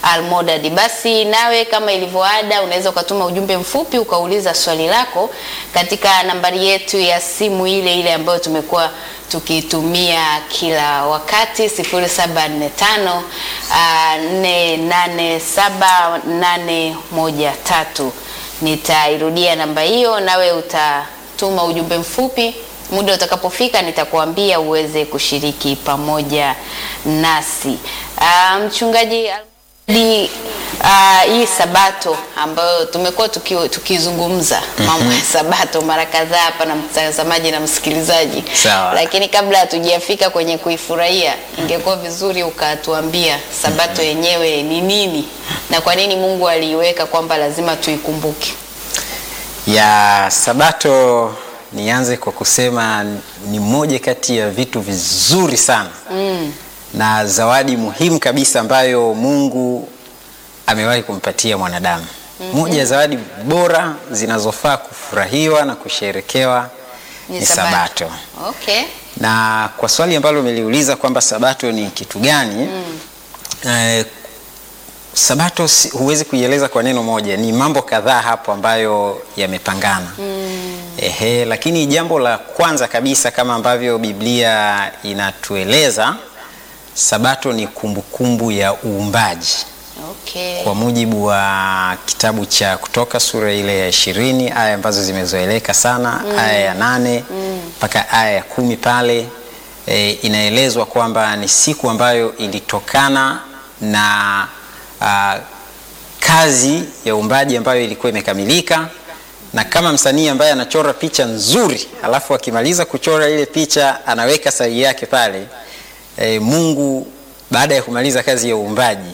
Almodad. Basi nawe kama ilivyoada, unaweza ukatuma ujumbe mfupi ukauliza swali lako katika nambari yetu ya simu ile ile ambayo tumekuwa tukitumia kila wakati 0745 487813. Nitairudia namba hiyo, nawe utatuma ujumbe mfupi. Muda utakapofika nitakuambia uweze kushiriki pamoja nasi. Ah, Mchungaji Almodi, ah, hii Sabato ambayo tumekuwa tuki- tukizungumza mambo ya Sabato mara kadhaa hapa na mtazamaji na msikilizaji, Sawa. lakini kabla hatujafika kwenye kuifurahia, ingekuwa vizuri ukatuambia Sabato yenyewe ni nini na kwa nini Mungu aliiweka kwamba lazima tuikumbuke. ya Sabato, nianze kwa kusema ni moja kati ya vitu vizuri sana Mm. na zawadi muhimu kabisa ambayo Mungu amewahi kumpatia mwanadamu. Moja ya zawadi bora zinazofaa kufurahiwa na kusherekewa ni, Sabato. Okay. Na kwa swali ambalo umeliuliza kwamba Sabato ni kitu gani? Eh, Sabato si- huwezi kuieleza kwa neno moja, ni mambo kadhaa hapo ambayo yamepangana. Ehe, lakini jambo la kwanza kabisa kama ambavyo Biblia inatueleza, Sabato ni kumbukumbu ya uumbaji Okay. kwa mujibu wa kitabu cha Kutoka sura ile ya ishirini aya ambazo zimezoeleka sana aya ya nane mpaka aya ya kumi pale e, inaelezwa kwamba ni siku ambayo ilitokana na a, kazi ya uumbaji ambayo ilikuwa imekamilika na kama msanii ambaye anachora picha nzuri alafu akimaliza kuchora ile picha anaweka sahihi yake pale e, Mungu baada ya kumaliza kazi ya uumbaji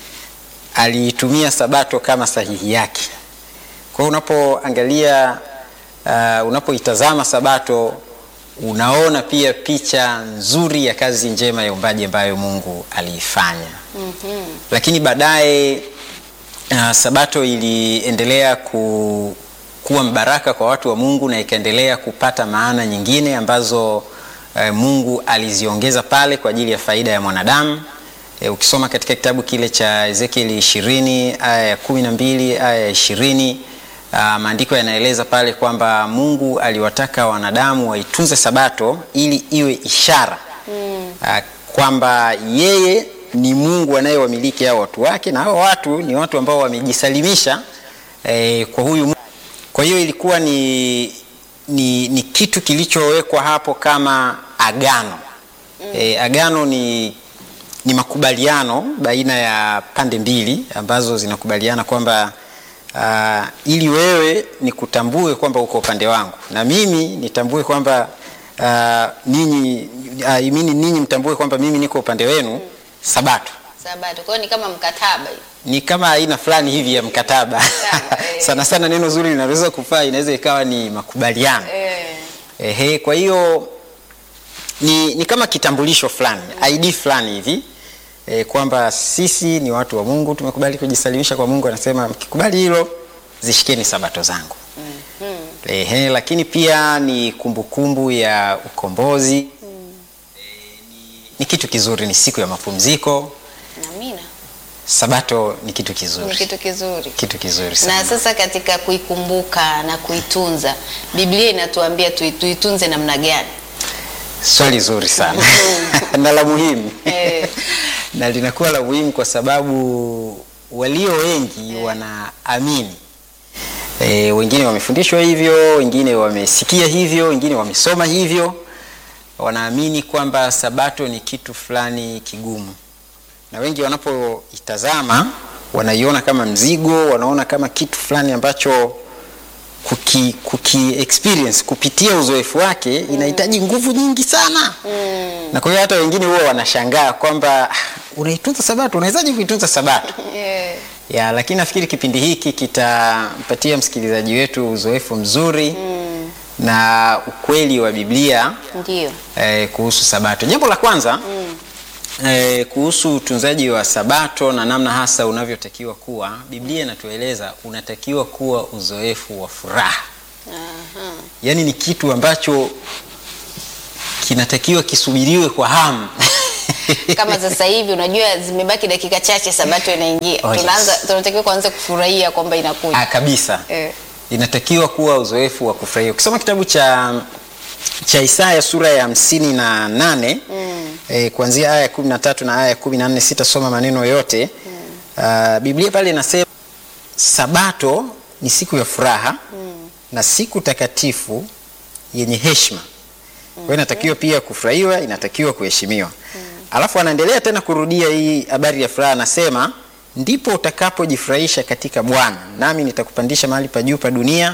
aliitumia Sabato kama sahihi yake. Kwa hiyo unapoangalia uh, unapoitazama Sabato unaona pia picha nzuri ya kazi njema ya uumbaji ambayo Mungu aliifanya. Lakini baadaye uh, Sabato iliendelea ku, kuwa mbaraka kwa watu wa Mungu na ikaendelea kupata maana nyingine ambazo uh, Mungu aliziongeza pale kwa ajili ya faida ya mwanadamu. E, ukisoma katika kitabu kile cha Ezekieli 20 aya ya 12 aya ya 20 ah, maandiko yanaeleza pale kwamba Mungu aliwataka wanadamu waitunze Sabato ili iwe ishara ah, kwamba yeye ni Mungu anayewamiliki hao watu wake na hao watu ni watu ambao wamejisalimisha eh, kwa huyu Mungu. Kwa hiyo ilikuwa ni, ni, ni kitu kilichowekwa hapo kama agano. E, agano ni, ni makubaliano baina ya pande mbili ambazo zinakubaliana kwamba uh, ili wewe nikutambue kwamba uko upande wangu na mimi nitambue kwamba uh, ninyi uh, mimi ninyi mtambue kwamba mimi niko upande wenu. Sabato Sabato. Kwa hiyo ni kama mkataba hivi. ni kama aina fulani hivi ya mkataba Sawa, eh. sana sana, neno zuri linaweza kufaa, inaweza ikawa ni makubaliano Eh. Ehe, kwa hiyo ni, ni kama kitambulisho fulani ID fulani hivi e, kwamba sisi ni watu wa Mungu, tumekubali kujisalimisha kwa Mungu. Anasema mkikubali hilo, zishikeni sabato zangu. Ehe, lakini pia ni kumbukumbu ya ukombozi. E, ni, ni kitu kizuri, ni siku ya mapumziko. Amina. Sabato ni kitu Ni kizuri, kitu kizuri. kitu kizuri Na sana. sasa katika kuikumbuka na kuitunza, Biblia inatuambia tui- tuitunze namna gani? Swali zuri sana na la muhimu Eh. na linakuwa la muhimu kwa sababu walio wengi wanaamini e, wengine wamefundishwa hivyo, wengine wamesikia hivyo, wengine wamesoma hivyo, wanaamini kwamba sabato ni kitu fulani kigumu, na wengi wanapoitazama wanaiona kama mzigo, wanaona kama kitu fulani ambacho kuki, kuki experience kupitia uzoefu wake inahitaji nguvu nyingi sana na kwa hiyo hata wengine huwa wanashangaa kwamba "Ah, unaitunza sabato unawezaje kuitunza sabato Eh. ya lakini nafikiri kipindi hiki kitampatia msikilizaji wetu uzoefu mzuri na ukweli wa biblia Ndio. eh, kuhusu sabato jambo la kwanza eh, kuhusu utunzaji wa sabato na namna hasa unavyotakiwa kuwa biblia inatueleza unatakiwa kuwa uzoefu wa furaha Aha. yaani ni kitu ambacho kinatakiwa kisubiriwe kwa hamu kama sasa hivi unajua zimebaki dakika chache sabato inaingia Oh, yes. tunaanza tunatakiwa kuanza kufurahia kwamba inakuja Ah, kabisa eh. inatakiwa kuwa uzoefu wa kufurahia. Ukisoma kitabu cha cha Isaya sura ya hamsini na nane mm. eh, kuanzia aya ya kumi na tatu na aya ya kumi na nne sitasoma maneno yote mm. uh, Biblia pale inasema Sabato ni siku ya furaha mm. na siku takatifu yenye heshima. Kwa hiyo inatakiwa pia kufurahiwa, inatakiwa kuheshimiwa. Alafu anaendelea tena kurudia hii habari ya furaha, anasema ndipo utakapojifurahisha katika Bwana, nami nitakupandisha mahali pa juu pa dunia,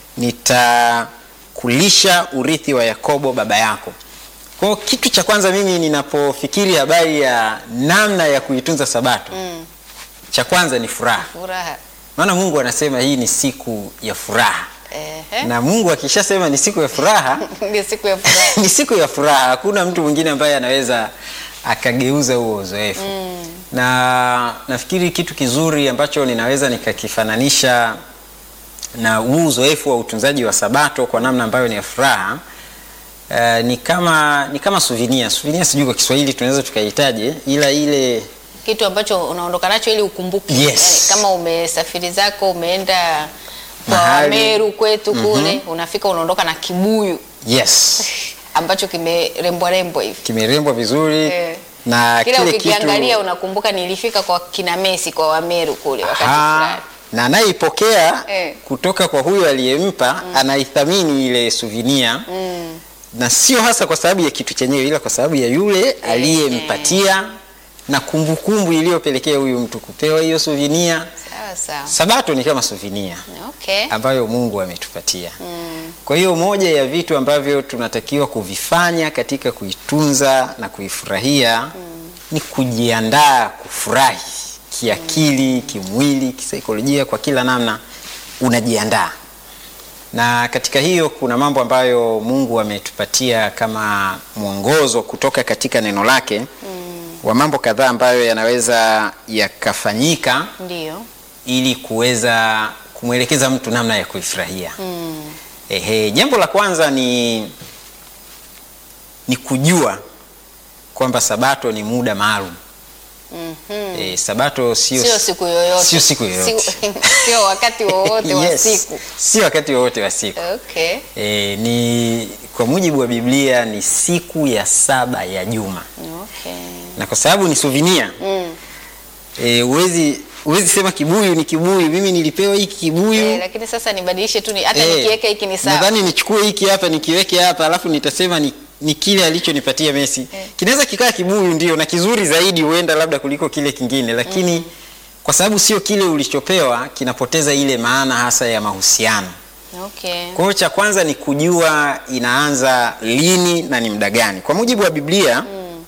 nitakulisha urithi wa Yakobo baba yako. Kwa hiyo kitu cha kwanza mimi ninapofikiri habari ya namna ya kuitunza Sabato mm. cha kwanza ni furaha, furaha maana Mungu anasema hii ni siku ya furaha, Ehe. na Mungu akishasema ni siku ya furaha ni siku ya furaha ni siku ya furaha. Hakuna mtu mwingine ambaye anaweza akageuza huo uzoefu mm. na nafikiri kitu kizuri ambacho ninaweza nikakifananisha na huu uzoefu wa utunzaji wa Sabato kwa namna ambayo ni ya furaha uh, ni kama ni kama souvenir. Souvenir sijui kwa Kiswahili tunaweza tukaitaje, ila ile kitu ambacho unaondoka nacho ili ukumbuke Yes. yani, kama umesafiri zako umeenda kwa Mahali. Meru kwetu kule unafika unaondoka na kibuyu yes ambacho kimerembwa rembwa hivi kimerembwa vizuri Eh. na kila kile ukikiangalia kitu unakumbuka nilifika kwa kina Messi kwa Wameru kule wakati Aha, fulani na anayeipokea Eh. kutoka kwa huyo aliyempa anaithamini ile souvenir mm. na sio hasa kwa sababu ya kitu chenyewe ila kwa sababu ya yule aliyempatia na kumbukumbu iliyopelekea huyu mtu kupewa hiyo souvenir. sawa sawa Sabato ni kama souvenir okay ambayo Mungu ametupatia. mm. Kwa hiyo moja ya vitu ambavyo tunatakiwa kuvifanya katika kuitunza na kuifurahia ni kujiandaa kufurahi kiakili, kimwili, kisaikolojia, kwa kila namna unajiandaa. Na katika hiyo kuna mambo ambayo Mungu ametupatia kama mwongozo kutoka katika neno lake wa mambo kadhaa ambayo yanaweza yakafanyika ndio ili kuweza kumwelekeza mtu namna ya kuifurahia. mm. Ehe, jambo la kwanza ni ni kujua kwamba Sabato ni muda maalum. Mhm. E, Sabato sio sio siku yoyote sio siku yoyote. Sio- sio wakati wowote wa Yes, siku sio wakati wowote wa siku. okay E, ni kwa mujibu wa Biblia ni siku ya saba ya juma, okay na kwa sababu ni souvenir mm. e, uwezi uwezi sema kibuyu ni kibuyu, mimi nilipewa hiki kibuyu eh, lakini sasa nibadilishe tu ni- hata Eh, nikiweka hiki ni sawa Nadhani nichukue hiki hapa nikiweke hapa alafu nitasema ni, ni kile alichonipatia Messi. Eh. Kinaweza kikaa kibuyu ndio na kizuri zaidi huenda labda kuliko kile kingine lakini kwa sababu sio kile ulichopewa kinapoteza ile maana hasa ya mahusiano. okay Kwa hiyo cha kwanza ni kujua inaanza lini na ni muda gani. Kwa mujibu wa Biblia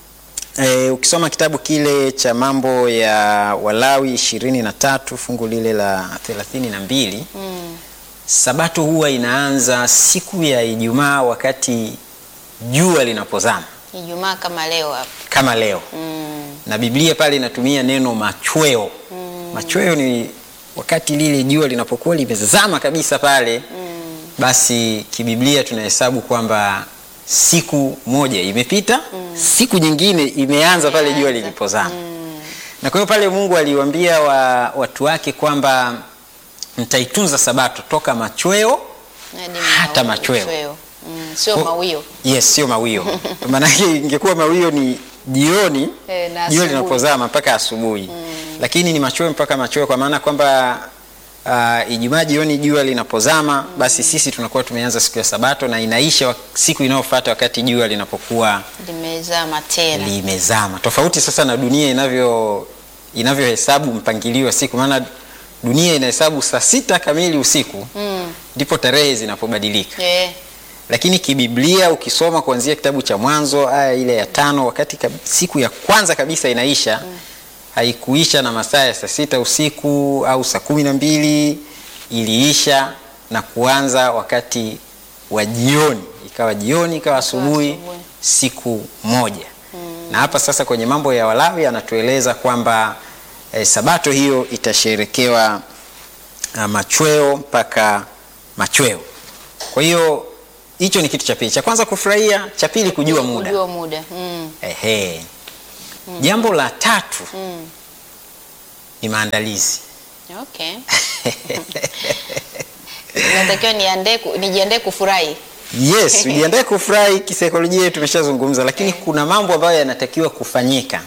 eh, ukisoma kitabu kile cha mambo ya Walawi ishirini na tatu fungu lile la thelathini na mbili mm. Sabato huwa inaanza siku ya Ijumaa wakati jua linapozama Ijumaa kama leo hapa kama leo, mm. na Biblia pale inatumia neno machweo. Machweo ni wakati lile jua linapokuwa limezama kabisa pale, Mm. basi kibiblia tunahesabu kwamba siku moja imepita, siku nyingine imeanza pale jua Imeanza. lilipozama. Mm. Na kwa hiyo pale Mungu aliwaambia wa, watu wake kwamba mtaitunza Sabato toka machweo Hadi Hata mau- machweo. Mm. sio Ko- mawio Yes, sio mawio. Maanake ingekuwa mawio ni jioni Eh, na jua asubuhi. linapozama mpaka asubuhi, lakini ni machweo mpaka machweo, kwa maana kwamba uh, Ijumaa jioni jua linapozama, basi sisi tunakuwa tumeanza siku ya Sabato na inaisha wak- siku inayofuata wakati jua linapokuwa limezama tena limezama. Tofauti sasa na dunia inavyo inavyohesabu mpangilio wa siku, maana dunia inahesabu saa sita kamili usiku mm. ndipo tarehe zinapobadilika eh. lakini kibiblia ukisoma kuanzia kitabu cha Mwanzo aya ile ya tano, wakati kab- siku ya kwanza kabisa inaisha haikuisha na masaa ya saa sita usiku au saa kumi na mbili iliisha na kuanza wakati wa jioni, ikawa jioni ikawa asubuhi, asubuhi. siku moja. Na hapa sasa kwenye mambo ya Walawi anatueleza kwamba eh, sabato hiyo itasherekewa ah, machweo mpaka machweo. Kwa hiyo hicho ni kitu cha pili. Cha kwanza kufurahia, cha pili kujua muda. kujua muda mm. Ehe. Jambo la tatu ni maandalizi. Okay. Natakiwa niandae ku- nijiandae kufurahi. Yes, ujiandae kufurahi. Kisaikolojia tumeshazungumza, lakini kuna mambo ambayo yanatakiwa kufanyika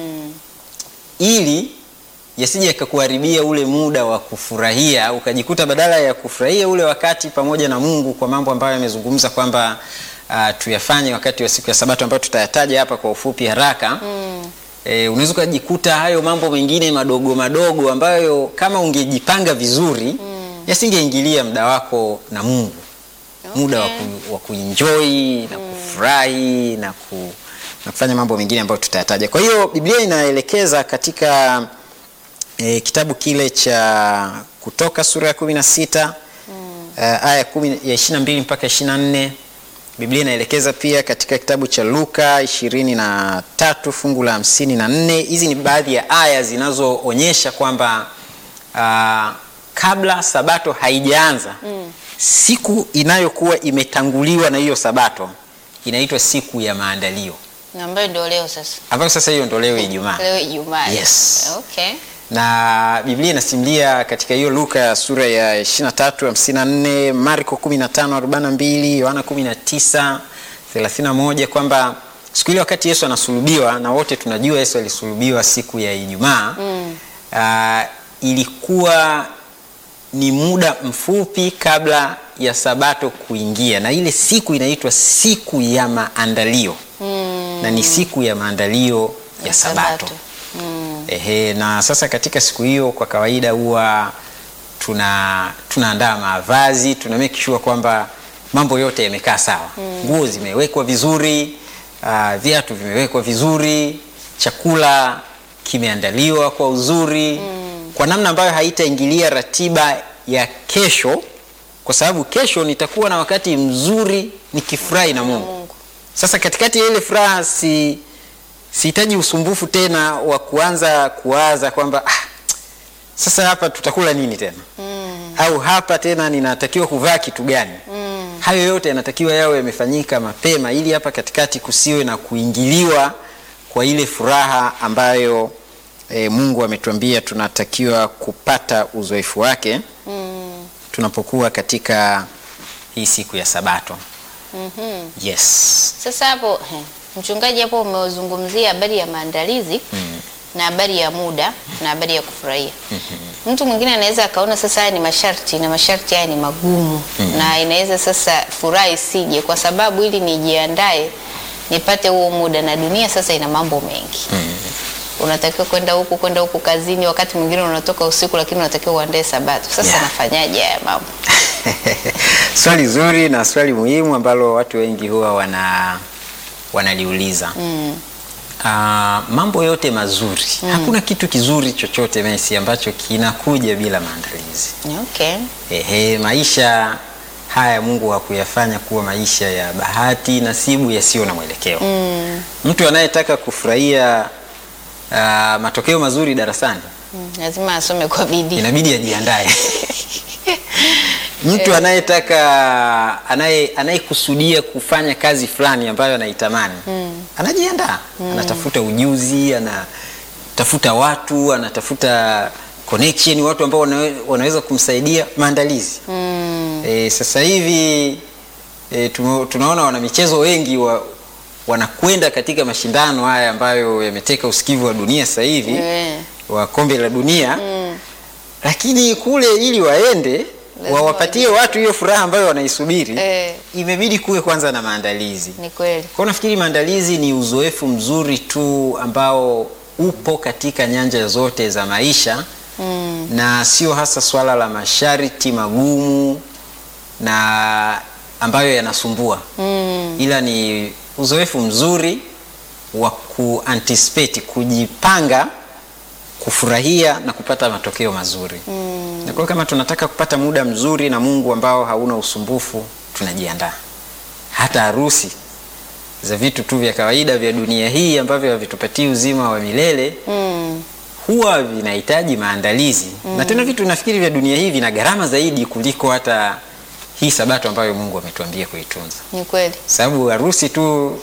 ili yasije yakakuharibia ule muda wa kufurahia, ukajikuta badala ya kufurahia ule wakati pamoja na Mungu kwa mambo ambayo amezungumza kwamba uh, tuyafanye wakati wa siku ya Sabato ambayo tutayataja hapa kwa ufupi haraka E, unaweza ukajikuta hayo mambo mengine madogo madogo ambayo kama ungejipanga vizuri yasingeingilia muda wako na Mungu muda wa, ku, wa kuenjoy na kufurahi na, ku, na kufanya mambo mengine ambayo tutayataja. Kwa hiyo Biblia inaelekeza katika e, kitabu kile cha Kutoka sura ya kumi na sita aya ya kumi- ya ishirini na mbili mpaka ishirini na nne Biblia inaelekeza pia katika kitabu cha Luka ishirini na tatu fungu la hamsini na nne Hizi ni baadhi ya aya zinazoonyesha kwamba ah, kabla sabato haijaanza siku inayokuwa imetanguliwa na hiyo sabato inaitwa siku ya maandalio, Na ambayo ndio leo sasa. ambayo sasa hiyo ndo leo Ijumaa. Leo Ijumaa. Yes. Okay. na Biblia inasimulia katika hiyo Luka sura ya 23 54, Marko 15 42, Yohana 19 31 kwamba siku ile wakati Yesu anasulubiwa, na wote tunajua Yesu alisulubiwa siku ya Ijumaa ah, ilikuwa ni muda mfupi kabla ya sabato kuingia, na ile siku inaitwa siku ya maandalio na ni siku ya maandalio ya, sabato. Ehe, na sasa katika siku hiyo kwa kawaida huwa tuna tunaandaa mavazi, tuna make sure kwamba mambo yote yamekaa sawa, nguo zimewekwa vizuri, ah, viatu vimewekwa vizuri, chakula kimeandaliwa kwa uzuri, kwa namna ambayo haitaingilia ratiba ya kesho, kwa sababu kesho nitakuwa na wakati mzuri nikifurahi na Mungu. Mungu. Sasa katikati ya ile furaha si sihitaji usumbufu tena wa kuanza kuwaza kwamba ah, sasa hapa tutakula nini tena au hapa tena ninatakiwa kuvaa kitu gani hayo yote yanatakiwa yawe yamefanyika mapema ili hapa katikati kusiwe na kuingiliwa kwa ile furaha ambayo e, Mungu ametuambia tunatakiwa kupata uzoefu wake tunapokuwa katika hii siku ya Sabato. Yes. Sasa hapo he, mchungaji, hapo umezungumzia habari ya maandalizi na habari ya muda na habari ya kufurahia. Mtu mwingine anaweza akaona sasa haya ni masharti na masharti haya ni magumu na inaweza sasa furaha isije, kwa sababu ili nijiandae nipate huo muda, na dunia sasa ina mambo mengi unatakiwa kwenda huku kwenda huku kazini, wakati mwingine unatoka usiku, lakini unatakiwa uandae Sabato. Sasa Yeah. nafanyaje haya mambo? swali zuri na swali muhimu ambalo watu wengi huwa wana wanaliuliza Ah, mambo yote mazuri hakuna kitu kizuri chochote Messi ambacho kinakuja bila maandalizi Okay. ehe maisha haya Mungu hakuyafanya kuwa maisha ya bahati nasibu yasiyo na mwelekeo mtu anayetaka kufurahia ah, matokeo mazuri darasani Mm, lazima asome kwa bidii. inabidi ajiandae. Mtu anayetaka anaye anayekusudia kufanya kazi fulani ambayo anaitamani anajiandaa, anatafuta ujuzi, anatafuta watu, anatafuta connection, watu ambao wanawe, wanaweza kumsaidia maandalizi. E, sasa hivi e, tumo- tunaona wanamichezo wengi wa, wanakwenda katika mashindano haya ambayo yameteka usikivu wa dunia sasa hivi Eh. wa kombe la dunia lakini kule ili waende Lazima wawapatie watu hiyo furaha ambayo wanaisubiri Eh. imebidi kuwe kwanza na maandalizi Ni kweli. kwa nafikiri maandalizi ni uzoefu mzuri tu ambao upo katika nyanja zote za maisha Mm. na sio hasa swala la masharti magumu na ambayo yanasumbua Mm. ila ni uzoefu mzuri wa kuanticipate kujipanga kufurahia na kupata matokeo mazuri mm. na kwa hiyo kama tunataka kupata muda mzuri na Mungu ambao hauna usumbufu tunajiandaa hata harusi za vitu tu vya kawaida vya dunia hii ambavyo havitupatii uzima wa milele Mm. huwa vinahitaji maandalizi na tena vitu nafikiri vya dunia hii vina gharama zaidi kuliko hata hii sabato ambayo Mungu ametuambia kuitunza Ni kweli. sababu harusi tu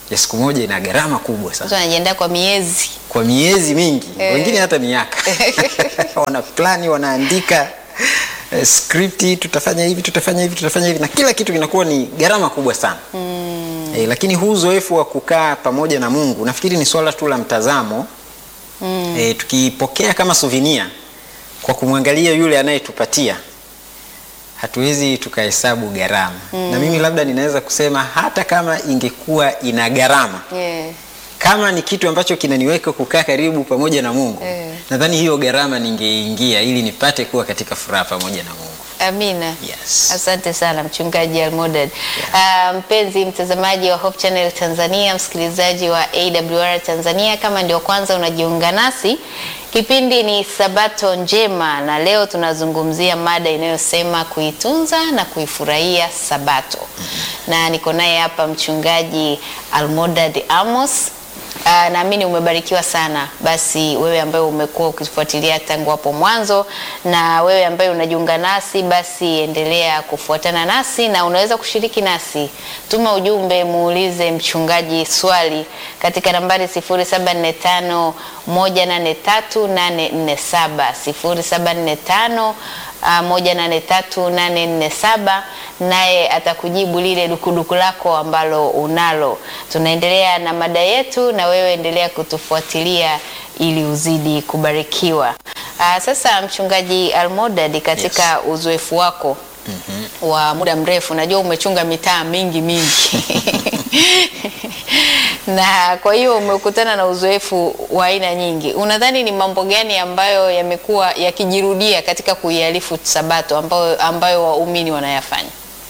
ya siku moja ina gharama kubwa sana Mtu anajiandaa kwa miezi. kwa miezi mingi Eh. wengine hata miaka wana plani wanaandika eh, skripti tutafanya hivi tutafanya hivi tutafanya hivi na kila kitu kinakuwa ni gharama kubwa sana mm. eh, lakini huu uzoefu wa kukaa pamoja na mungu nafikiri ni swala tu la mtazamo mm. eh, tukipokea kama suvinia kwa kumwangalia yule anayetupatia hatuwezi tukahesabu gharama mm. na mimi labda ninaweza kusema hata kama ingekuwa ina gharama Yeah. kama ni kitu ambacho kinaniweka kukaa karibu pamoja na Mungu Eh. nadhani hiyo gharama ningeingia ili nipate kuwa katika furaha pamoja na Mungu. Amina. Yes. Asante sana mchungaji Almodad. Ah, mpenzi mtazamaji wa Hope Channel Tanzania, msikilizaji wa AWR Tanzania, kama ndio kwanza unajiunga nasi, kipindi ni Sabato Njema na leo tunazungumzia mada inayosema kuitunza na kuifurahia Sabato. Na niko naye hapa mchungaji Almodad Amos. Uh, naamini umebarikiwa sana. Basi wewe ambaye umekuwa ukifuatilia tangu hapo mwanzo, na wewe ambaye unajiunga nasi, basi endelea kufuatana nasi na unaweza kushiriki nasi. Tuma ujumbe, muulize mchungaji swali katika nambari 0745 183847 0745 uh, moja nane tatu nane nne saba naye atakujibu lile dukuduku lako ambalo unalo. Tunaendelea na mada yetu, na wewe endelea kutufuatilia ili uzidi kubarikiwa. Uh, sasa mchungaji Almodad, katika uzoefu wako wa muda mrefu, najua umechunga mitaa mingi mingi na kwa hiyo umekutana na uzoefu wa aina nyingi. Unadhani ni mambo gani ambayo yamekuwa yakijirudia katika kuialifu Sabato ambayo, ambayo waumini wanayafanya?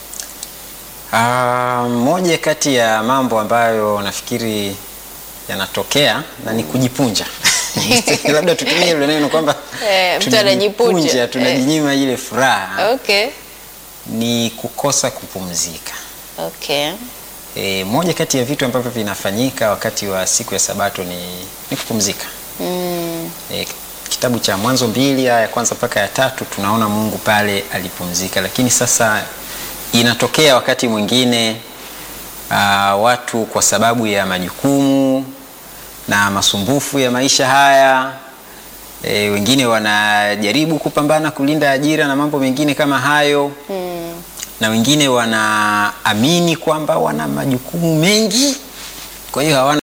Ah, moja kati ya mambo ambayo nafikiri yanatokea na ni kujipunja. Labda tutumie ile neno kwamba Eh, mtu anajipunja. tunajipunja, tunajinyima ile furaha Okay. ni kukosa kupumzika. Okay. E, moja kati ya vitu ambavyo vinafanyika wakati wa siku ya Sabato ni, ni kupumzika. Mm. E, kitabu cha Mwanzo mbili aya ya kwanza mpaka ya tatu tunaona Mungu pale alipumzika, lakini sasa inatokea wakati mwingine uh, watu kwa sababu ya majukumu na masumbufu ya maisha haya e, wengine wanajaribu kupambana kulinda ajira na mambo mengine kama hayo Mm. na wengine wanaamini kwamba wana majukumu mengi, kwa hiyo hawana